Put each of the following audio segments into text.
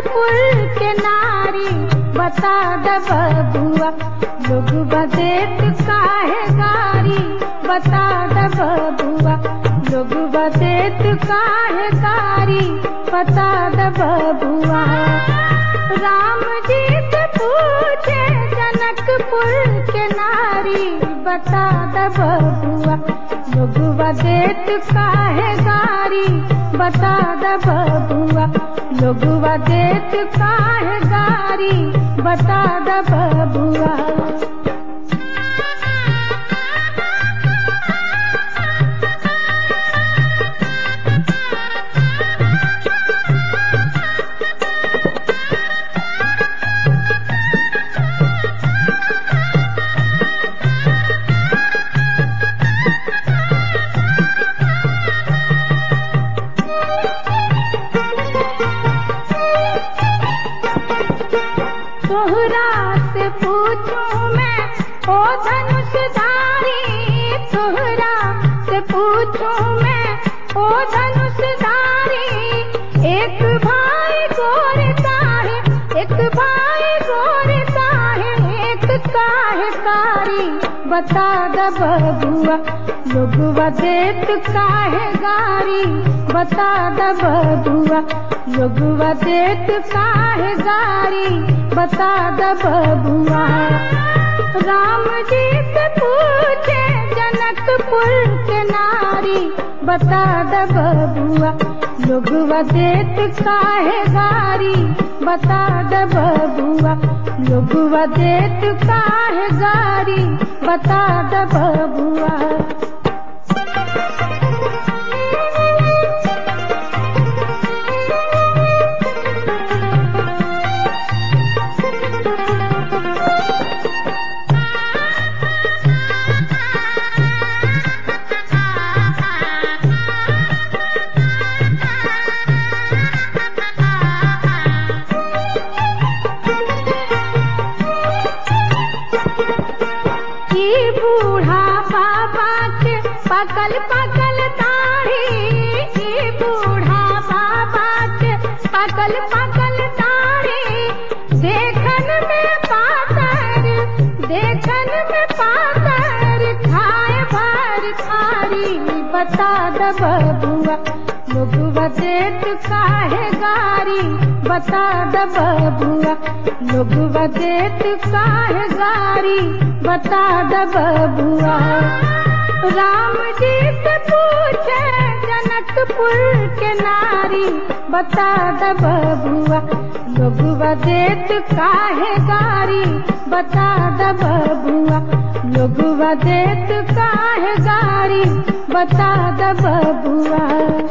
जनकपुर के नारी बता द बबुआ लोग बदेत काहे गारी बता द बबुआ लोग बदेत काहे गारी बता द बबुआ राम जी से पूछे जनकपुर के नारी बता द बबुआ लोग बदेत काहे गारी बता द बबुआ लोग बदेत काहे गारी बता द बबुआ तोहरा से पूछूं मैं ओ धनुषधारी तोहरा से पूछूं मैं ओ धनुषधारी एक भाई गोरता है एक भाई गोरता है एक काहे कारी बता द बबुआ लोगवा देत काहे गारी बता द बबुआ लोगवा देत काहे गारी बता द बबुआ राम जी से पूछे जनकपुर के नारी बता द बबुआ लोगवा देत काहे गारी बता द बबुआ लोगवा देत काहे गारी बता द बबुआ ई बूढ़ा बाबा के पकल पकल दाढ़ी ई बूढ़ा बाबा के पकल पकल दाढ़ी देखन में पातर देखन में पातर खाए भर खारी बता द बबुआ लोगवा देत काहे गारी बता द बबुआ लोगवा देत काहे गारी बता द बबुआ राम जी से पूछे जनकपुर के नारी बता द बबुआ लोगवा देत काहे गारी बता द बबुआ लोगवा देत काहे गारी बता द बबुआ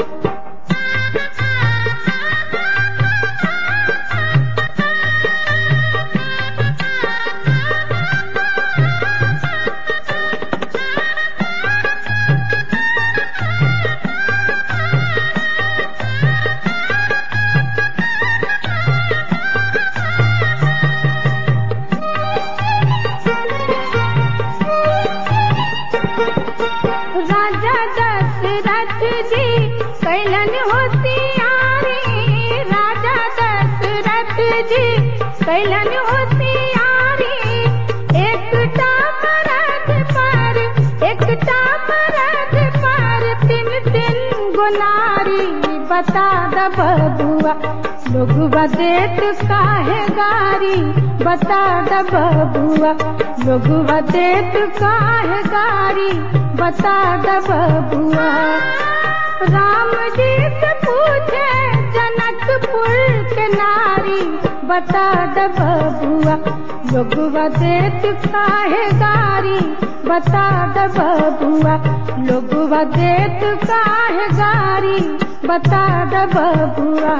राजा दशरथ जी कैलन होशियारी राजा दशरथ जी कैलन होशियारी एकटा मरद पर एकटा मरद पर तीन तीन गुनारी बता द बबुआ लोगवा देत काहे गारी बता द बबुआ लोगवा देत काहे गारी बता द बबुआ राम जी से पूछे जनकपुर के नारी बता द बबुआ लोगवा देत काहे गारी बता द बबुआ लोगवा देत काहे गारी बता द बबुआ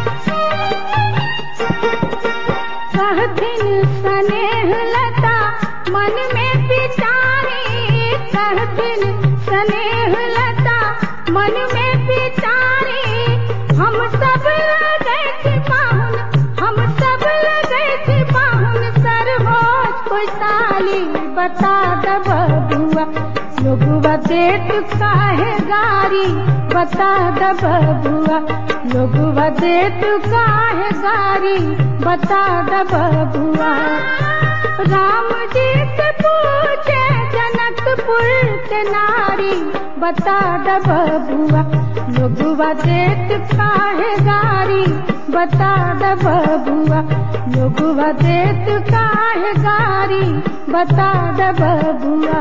कहथिन स्नेह लता बता द बबुआ लोगवा देत काहे गारी बता द बबुआ लोगवा देत काहे गारी बता द बबुआ राम जी से पूछे जनकपुर के नारी बता द बबुआ लोगवा देत काहे गारी बता द बबुआ लोगवा देत काहे गारी बता द बबुआ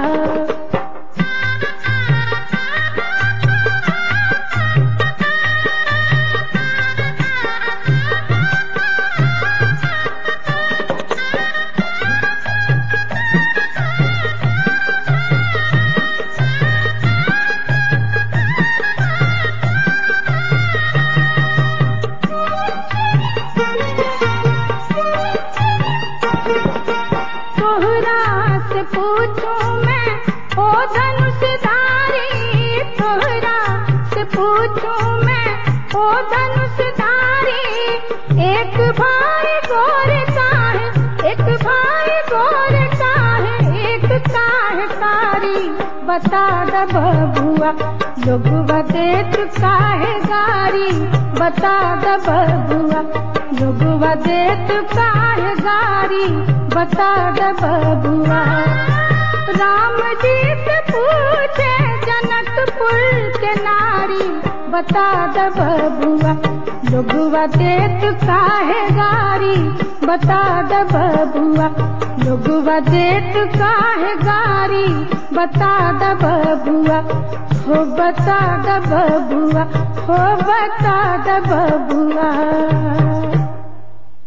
तोहरा से पूछूं मैं ओ धनुषधारी तोहरा से पूछूं मैं ओ धनुषधारी एक भाई गोर का है एक भाई गोर का है एक काहे कारी बता द बबुआ लोगवा देत काहे गारी बता द बबुआ लोगवा देत काहे गारी बता द बबुआ राम जी से पूछे जनकपुर के नारी बता द बबुआ लोगवा देत काहे गारी बता द बबुआ लोगवा देत काहे गारी बता द बबुआ हो बता द बबुआ हो बता द बबुआ